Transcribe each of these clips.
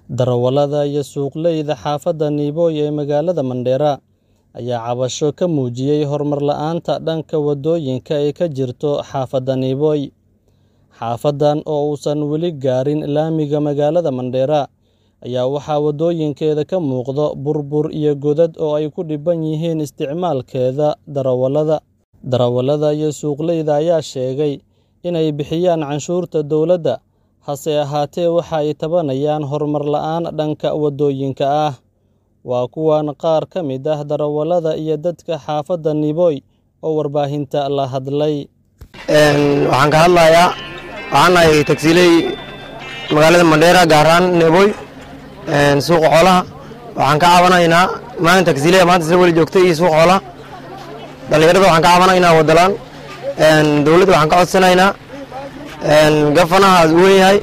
Darawallada iyo suuqleyda xaafadda Niboy ee magaalada Mandera ayaa cabasho ka muujiyay horumar la'aanta dhanka waddooyinka ee ka jirta xaafadda Niboy. Xaafaddan oo uusan weli gaarin laamiga magaalada Mandera ayaa waxaa waddooyinkeeda ka muuqda burbur iyo godad oo ay ku dhibban yihiin isticmaalkeeda darawallada. Darawallada iyo suuqleyda ayaa sheegay inay bixiyaan canshuurta dowladda, hase ahaatee waxa ay tabanayaan horumar la'aan dhanka waddooyinka ah. Waa kuwan qaar ka mid ah darawallada iyo dadka xaafadda Niboy oo warbaahinta la hadlay. waxaan ka hadlayaa waxaan nahay tagsiiley magaalada Mandera gaar ahaan Niboy suuqa xoolaha waxaan ka caawinaynaa maalin tagsiiley maanta isla weli joogtay iyo suuqa xoolaha dhalinyarada waxaan ka caawinaynaa wadalaan dowladda waxaan ka codsanaynaa gafanaha uu weyn yahay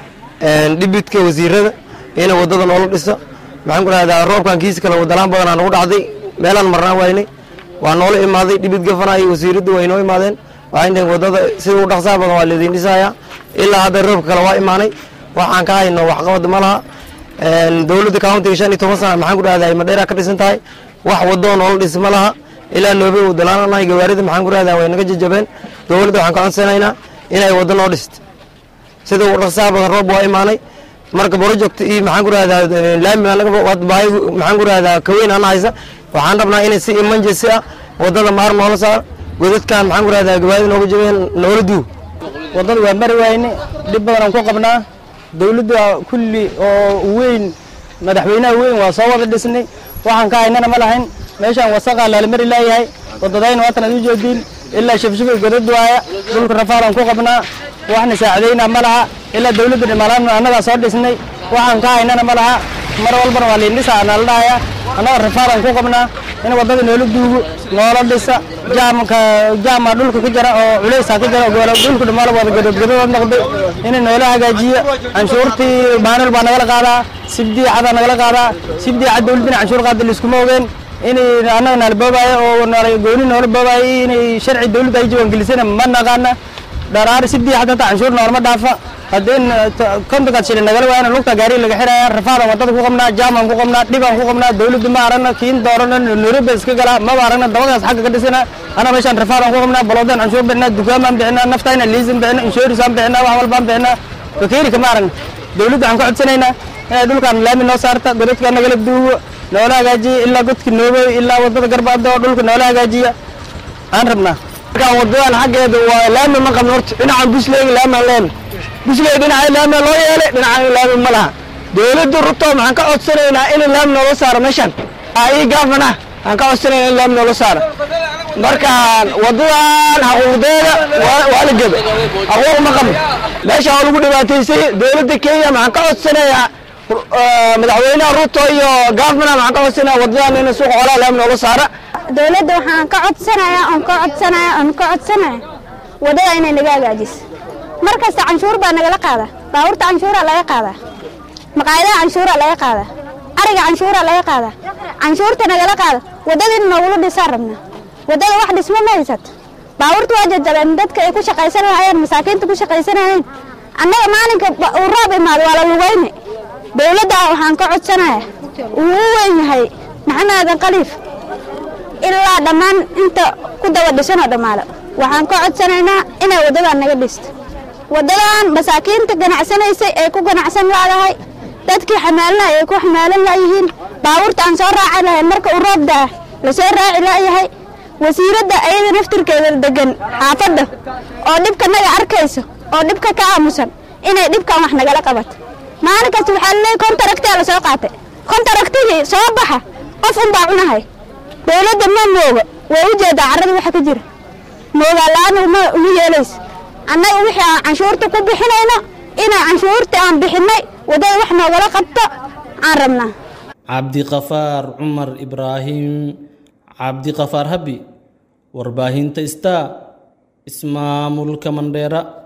dhibidka wasiirada ina wadada noola dhiso maxaan ku rahdaa roobkan kiisa kale wadalaan badanaa nagu dhacday meelaan marnaan waynay waa noola imaaday dhibid gafanaha iyo wasiiraddu way noo imaadeen waxay dhaheen wadada sida u dhaqsaha badan waa laydin dhisayaa ilaa hadda roobka kale waa imaanay waxaan ka hayno waxqabad ma laha dowladda countiga shan iyo toban sana maxaan ku rahdaa madheera ka dhisan tahay wax wadoo noola dhis ma laha ilaa noobe wadalaananahay gawaarida maxaan ku rahdaa way naga jajabeen dowladda waxaan ka codsanaynaa inay waddo noo dhisto sida u dhaqsaha badan roob waa imaanay marka project iyo maxaan ku rahdaa laami baahi maxaan ku rahdaa kaweyn ana haysa waxaan rabnaa inay si emergency ah waddada maar noola saar godadkan maxaan ku rahdaa gawaarida nooga jabeen noola duug waddada waa mari wayne dhib badan aan ku qabnaa dowladda kulli oo weyn madaxweynaha weyn waa soo wada dhisnay waxaan ka haynana ma lahayn meeshaan wasaqaa laalamari laayahay waddadayna waatan aad u jeediin ilaa shafshafay godad waaya dhulka rafaalaan ku qabnaa waxna saacidaynaa ma laha ilaa dowladda dhimaalaan annagaa soo dhisnay waxaan ka haynana ma laha mar walbana waa liindhisaa nala dhahaya annaga rafaalaan ku qabnaa in waddada noola duugo noola dhisa jaamka jaama dhulka ka jira oo culeysaa ka jira oo dhulka dhamaala wada godadgodadood noqday inay noola hagaajiyo canshuurtii maanul baa nagala qaadaa sibdii cadaa nagala qaadaa sibdii cad dowladdina canshuur qaada laiskuma ogeen inay annaga naala boobaayo oo naala gooni noola boobaayo inay sharci dowladda ay jawaangelisana ma naqaana dharaar sibdii xad hata canshuur noolama dhaafa haddeen kontonkaad shilin nagala waayana lugta gaari laga xiraya rafaadan waddada ku qabnaa jaamaan ku qabnaa dhibaan ku qabnaa dowladda ma aragna kiin doorana nairobi iska galaa maba aragna dabadaas xagga ka dhisana ana meeshaan rafaadan ku qabnaa baloodan canshuur bixinaa dukaamaan bixinaa naftayna liisin bixinaa inshoorisaan bixinaa wax walbaan bixinaa bakeeri kama aragna dowladda waxaan ka codsanaynaa inay dhulkaan laami noo saarta godadka nagala duugo noola hagaajiya ilaa godka noobey ilaa waddada garbaada oo dhulka noola hagaajiya aan rabnaa markaan wadadan xaggeeda waa laami ma qabno horta dhinacan busleyga laamaan leena busley dhinaca laami loo yeelay dhinacan laami ma laha dowladda ruto maxaan ka codsanaynaa in laami noola saaro meeshan ii gaafana waxaan ka codsanaynaa in laami noola saaro markaan wadadan xaquuqdeeda waa la gebe xaquuq ma qabno meesha waa lagu dhibaataysay dowladda kenya maxaan ka codsanayaa madaxweynaha ruto iyo gaafana maxaan ka codsanayaa wadadan in suuqa xoolaha laami noola saara dowladda waxaan ka codsanayaa oon ka codsanayaa oon ka codsanaya waddada inay naga hagaajiso mar kasta canshuur baa nagala qaadaa baabuurta canshuuraa laga qaadaa maqaayadaha canshuuraa laga qaadaa ariga canshuuraa laga qaadaa canshuurta nagala qaada waddadiina noogula dhisaan rabnaa waddada wax dhismo ma haysato baabuurta waa jajabeen dadka ay ku shaqaysan lahayeen masaakiinta ku shaqaysanayeen annaga maalinka uu roob imaado waa la lugayne dowladda waxaan ka codsanayaa uu u weyn yahay maxamed aadan khaliif ilaa dhammaan inta ku daba dhisanoo dhammaalo waxaan ka codsanaynaa inay waddadan naga dhisto waddadan masaakiinta ganacsanaysay ee ku ganacsan laadahay dadkii xamaalinay ay ku xamaalan laayihiin baabuurta aan soo raaci lahayn marka uu roob daa la soo raaci laayahay wasiiradda ayada naftirkeeda degan xaafadda oo dhibka naga arkayso oo dhibka ka aamusan inay dhibkan wax nagala qabato maalin kasta waxaa laleeyay kontaragtaa la soo qaatay kontaragtigii soo baxa qof unbaa cunahay dowladda ma mooga waa u jeedaa carrada waxa ka jira moogaa la-aan uma yeelayso annaga wixii aan canshuurta ku bixinayno inay canshuurta aan bixinnay waddada wax noogala qabto aan rabnaa cabdiqafaar cumar ibraahim cabdiqafaar habi warbaahinta star ismaamulka mandheera